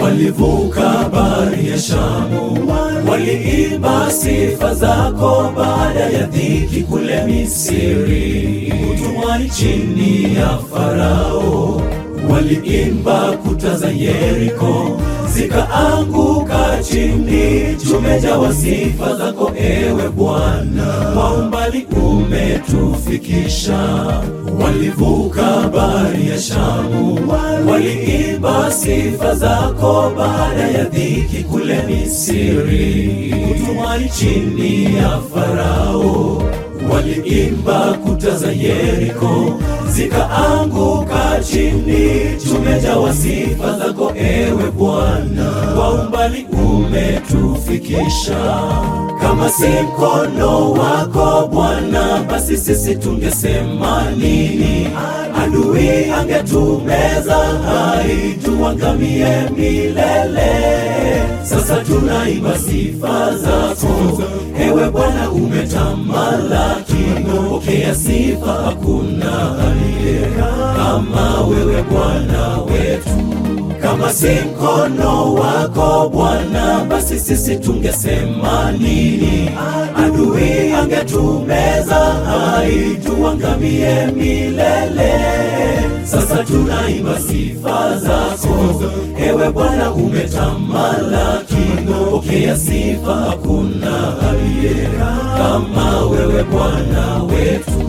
walivuka bahari ya Shamu, waliimba sifa zako baada ya dhiki kule Misri, utumwani chini ya Farao. Waliimba kuta za Yeriko zikaanguka chini, tumejawa sifa zako ewe Bwana, kwa umbali umetufikisha. Walivuka bahari ya Shamu, waliimba sifa zako baada ya dhiki kule Misri, utumwani chini ya Farao. Waliimba kuta za Yeriko zikaanguka chini, tumejawa sifa zako ewe Bwana, kwa umbali umetufikisha. Kama si mkono wako Bwana, basi sisi tungesema nini? Adui angetumeza hai, tuangamie milele. Sasa tunaimba sifa zako ewe Bwana, umetamalaki. Pokea sifa, hakuna aliye kama wewe Bwana wetu. Kama si mkono wako Bwana, basi sisi tungesema nini? Adui angetumeza hai, tuangamie milele. Sasa tunaimba sifa zako ewe Bwana, umetamalaki. Pokea sifa, hakuna aliye kama wewe Bwana wetu.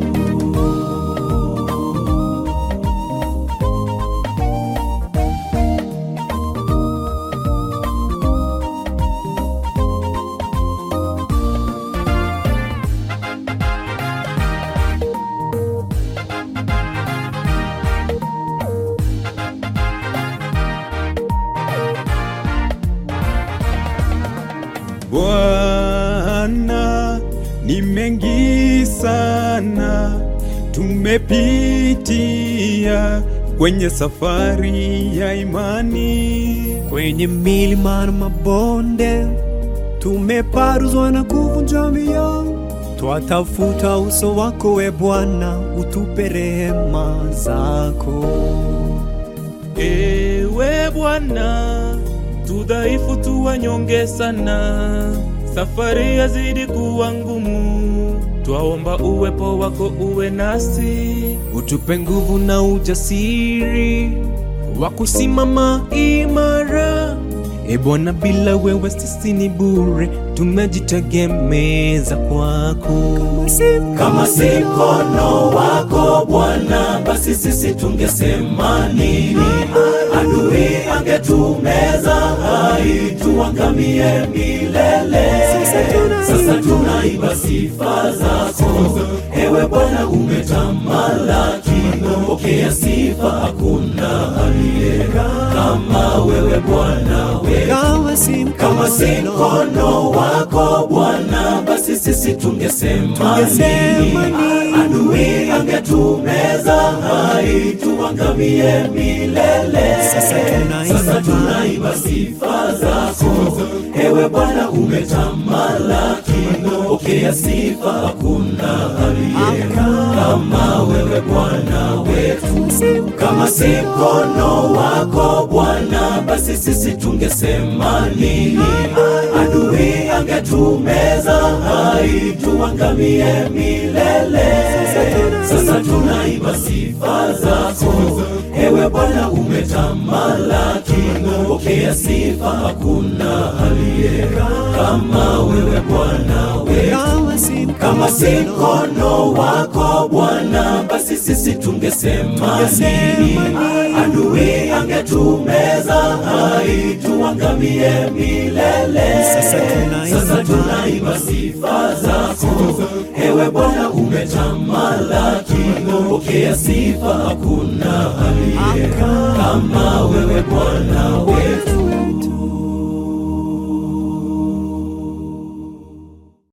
Bwana, ni mengi sana tumepitia kwenye safari ya imani. Kwenye milima na mabonde tumeparuzwa na kuvunja mioyo, twatafuta uso wako we Bwana, utupe rehema zako. Ewe Bwana, tudhaifu tu wanyonge sana, safari yazidi kuwa ngumu, twaomba uwepo wako uwe nasi. Utupe nguvu na ujasiri wa kusimama imara. E Bwana, bila wewe sisi ni bure, tumejitegemeza kwako. Kama si mkono wako Bwana, basi sisi tungesema nini? Adui angetumeza hai, tuangamie milele. Sasa tunaimba sifa zako ewe Bwana, umetamalaki. Pokea sifa, hakuna aliye kama wewe Bwana wetu. Kama si Kama si mkono mkono wako Bwana, basi sisi tungesema Tungesema nini? Adui angetumeza hai, tuangamie milele. Sasa tunaimba. Sasa tunaimba sifa zako ewe Bwana, umetamalaki. Pokea sifa, hakuna aliye kama wewe Bwana wetu. Kama si mkono wako Bwana, basi sisi tungesema nini? Adui angetumeza hai, tuangamie milele. Sasa tunaimba sifa zako ewe Bwana, umetamalaki. Pokea sifa, hakuna aliye kama wewe Bwana wetu. kama si Kama si mkono wako Bwana, basi sisi tungesema nini? Adui angetumeza hai, tuangamie milele. Sasa tunaimba. Sasa tunaimba sifa zako ewe Bwana, umetamalaki. Pokea sifa, hakuna aliye kama wewe Bwana wetu.